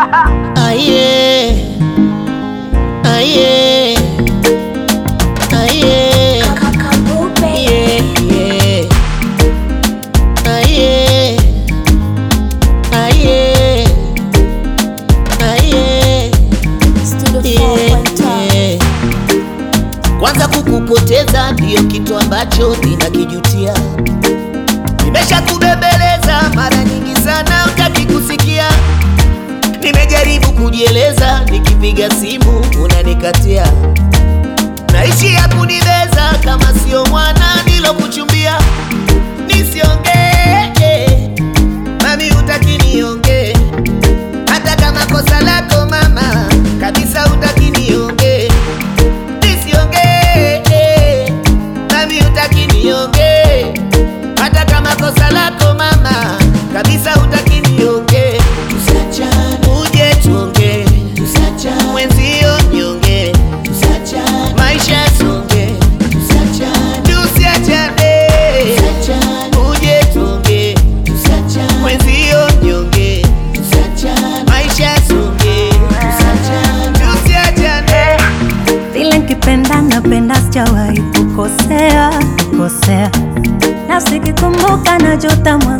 Aye. Aye. Aye. Yeah, yeah. Aye. Aye. Aye. Yeah, yeah. Kwanza kukupoteza ndiyo kitu ambacho ninakijutia. Nimeshakubembeleza mara nyingi sana, utaki kusikia. Nimejaribu kujieleza, nikipiga simu unanikatia. Naishi ya kunibeza kama sio mwana nilokuchumbia. Nisiongee mami, utaki niongee, hata kama kosa lako mama, kabisa utaki niongee. Nisiongee mami, utaki niongee, hata kama kosa lako mama, kabisa utaki niongee. Uje tuongee, mwenzio niongee, maisha yasonge, tusiachane. Uje tuongee, mwenzio niongee, maisha yasonge, tusiachane. Vile nkipenda napenda, sijawahi kukosea kosea, na sikikumbuka najuta